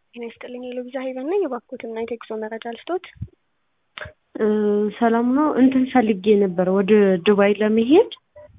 ጤና ይስጥልኝ የሎቢዛ ሄቨን ነኝ። የባኮትና የቴክሶ መረጃ ልስጦት። ሰላም ነው። እንትን ፈልጌ ነበር ወደ ዱባይ ለመሄድ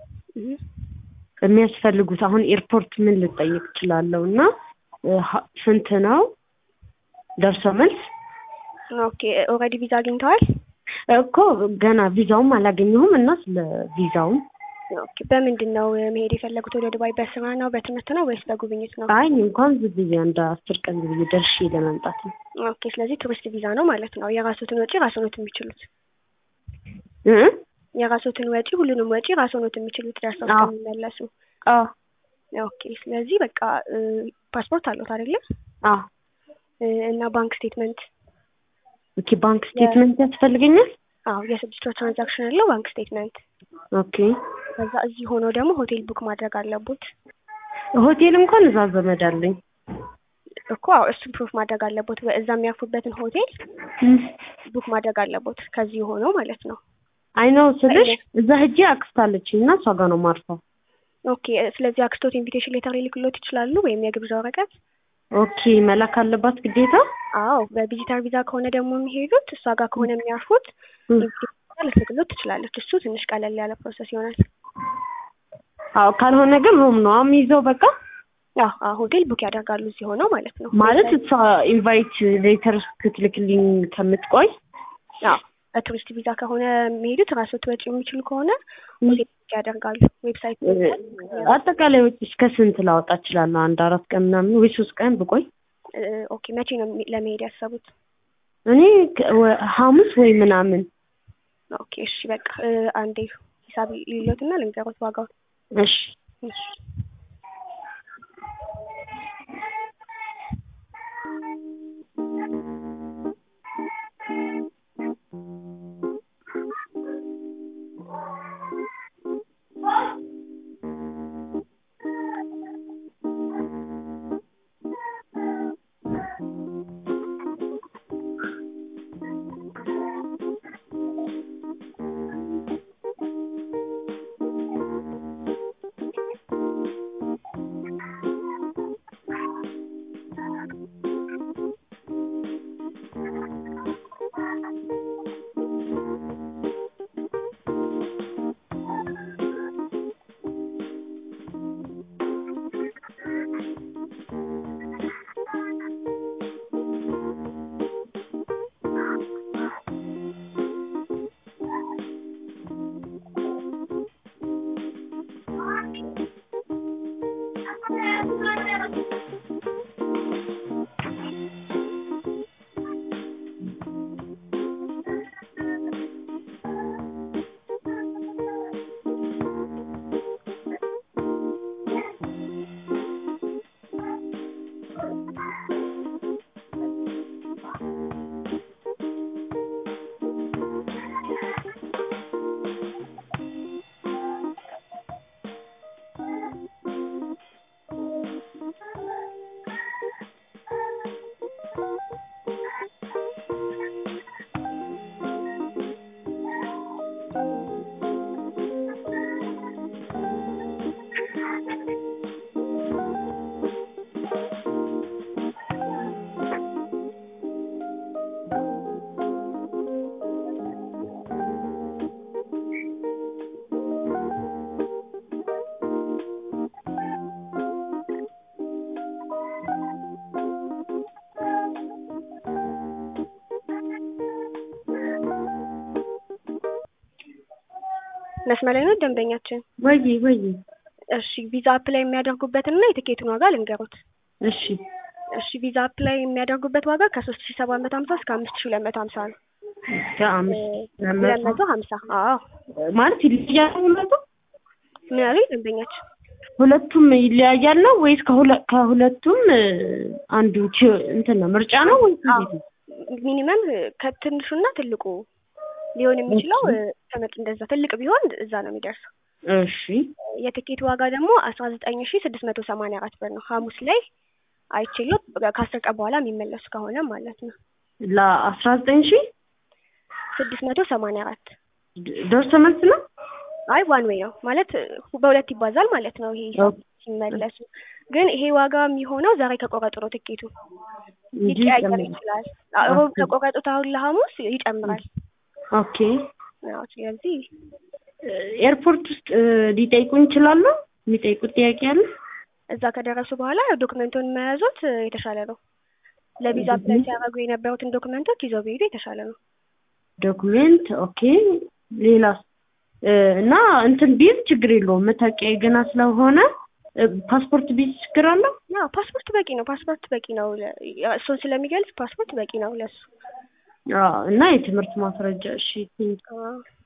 የሚያስፈልጉት አሁን ኤርፖርት ምን ልጠይቅ እችላለሁ? እና ሀ- ስንት ነው ደርሶ መልስ? ኦኬ ኦልሬዲ ቪዛ አግኝተዋል? እኮ ገና ቪዛውም አላገኘሁም እና ስለ ቪዛውም ኦኬ በምንድን ነው መሄድ የፈለጉት ወደ ዱባይ? በስራ ነው በትምህርት ነው ወይስ በጉብኝት ነው? አይ እኔ እንኳን ዝም ብዬ አንድ አስር ቀን ዝም ብዬ ደርሼ ለመምጣት ነው። ኦኬ ስለዚህ ቱሪስት ቪዛ ነው ማለት ነው። የራሶትን ወጪ ራስዎት የሚችሉት እ? የራሶትን ወጪ ሁሉንም ወጪ ራስዎት የሚችሉት ደርሰው አዎ። እስከሚመለሱ። አዎ ኦኬ ስለዚህ በቃ እ፣ ፓስፖርት አለዎት አይደለ? አዎ። እ፣ እና ባንክ ስቴትመንት ኦኬ ባንክ ስቴትመንት ያስፈልገኛል? አዎ የስድስት ወር ትራንዛክሽን ያለው ባንክ ስቴትመንት። ኦኬ ከዛ እዚህ ሆነው ደግሞ ሆቴል ቡክ ማድረግ አለቦት ሆቴል እንኳን እዛ ዘመድ አለኝ። እኮ አዎ እሱን ፕሩፍ ማድረግ አለቦት። እዛ የሚያርፉበትን ሆቴል ቡክ ማድረግ አለቦት ከዚህ ሆነው ማለት ነው። አይ ነው ስልሽ እዛ ሄጄ አክስት አለችኝ እና እሷ ጋር ነው ማርፈው። ኦኬ ስለዚህ አክስቶት ኢንቪቴሽን ሌተር ሊልክሎት ይችላሉ ወይም የግብዣ ወረቀት። ኦኬ መላክ አለባት ግዴታ? አዎ በቪዚተር ቪዛ ከሆነ ደግሞ የሚሄዱት እሷ ጋር ከሆነ የሚያርፉት እ። ኢንቪቴሽን ልትልክሎት ትችላለች። እሱ ትንሽ ቀለል ያለ ፕሮሰስ ይሆናል። አዎ ካልሆነ ግን ሩም ነው የሚይዘው በቃ አዎ አዎ ሆቴል ቡክ ያደርጋሉ እዚህ ሆነው ማለት ነው። ማለት እሷ ኢንቫይት ሌተር እስክትልክልኝ ከምትቆይ አዎ በቱሪስት ቪዛ ከሆነ የሚሄዱት ራስዎት ወጪ የሚችሉ ከሆነ ሆቴል ቡክ ያደርጋሉ። ዌብሳይት አጠቃላይ ወጪ እስከ ስንት ላወጣ እችላለሁ? አንድ አራት ቀን ምናምን ወይ ሶስት ቀን ብቆይ? እ፣ ኦኬ መቼ ነው የሚ- ለመሄድ ያሰቡት? እኔ ከ- ወ- ሐሙስ ወይ ምናምን። ኦኬ እሺ በቃ እ፣ አንዴ ሂሳብ ሊሎትና ልንገሮት ዋጋውን። እሺ እሺ መስመር ላይ ነው ደንበኛችን። ወይ ወይ እሺ ቪዛ አፕላይ የሚያደርጉበትን እና የትኬቱን ዋጋ ልንገሩት። እሺ እሺ ቪዛ አፕላይ የሚያደርጉበት ዋጋ ከሶስት ሺ ሰባት መቶ ሀምሳ እስከ አምስት ሺ ሁለት መቶ ሀምሳ ነው። ከአምስት ሁለት መቶ ሀምሳ አዎ ማለት ይለያያል ሁለቱ ምን ያሉኝ ደንበኛችን? ሁለቱም ይለያያል ነው ወይስ ከሁለ- ከሁለቱም እ፣ አንዱ ቺ- እንትን ነው ምርጫ ነው ወይስ እንዴት ነው? ሚኒመም ከትንሹና ትልቁ ሊሆን የሚችለው እ፣ ከመጥ እንደዛ ትልቅ ቢሆን እዛ ነው የሚደርሰው። እሺ የትኬት ዋጋ ደግሞ አስራ ዘጠኝ ሺ ስድስት መቶ ሰማንያ አራት ብር ነው። ሐሙስ ላይ አይችሉት ከአስር ቀን በኋላ የሚመለሱ ከሆነ ማለት ነው። ለአስራ ዘጠኝ ሺህ ስድስት መቶ ሰማንያ አራት ደርሶ መልስ ነው። አይ ዋን ዌይ ነው ማለት እ፣ በሁለት ይባዛል ማለት ነው። ይሄ ሂሳብ ኦኬ። ሲመለሱ ግን ይሄ ዋጋ የሚሆነው ዛሬ ከቆረጡ ነው ትኬቱ እንጂ ሊቀያየር ይጨምራል። ይችላል። አዎ፣ ሮብ ኦኬ። ከቆረጡት አሁን ለሐሙስ ይጨምራል። ኦኬ አዎ፣ ስለዚህ ኤርፖርት ውስጥ እ፣ ሊጠይቁኝ ይችላሉ? የሚጠይቁት ጥያቄ አለ? እዛ ከደረሱ በኋላ ያው ዶክመንቱን መያዞት እ፣ የተሻለ ነው። ለቪዛ እህ። አፕላይ ሲያደርጉ የነበሩትን ዶክመንቶች ይዘው ቢሄዱ የተሻለ ነው። ዶክሜንት ኦኬ። ሌላስ እ፣ እና እንትን ቢዝ ችግር የለውም መታወቂያ ገና ስለሆነ እ፣ ፓስፖርት ቢዝ ችግር አለው? ያው ፓስፖርት በቂ ነው። ፓስፖርት በቂ ነው። ለ- ያ- እሱን ስለሚገልጽ ፓስፖርት በቂ ነው ለሱ። አዎ። እና የትምህርት ማስረጃ እሺ። ቴንክ አዎ።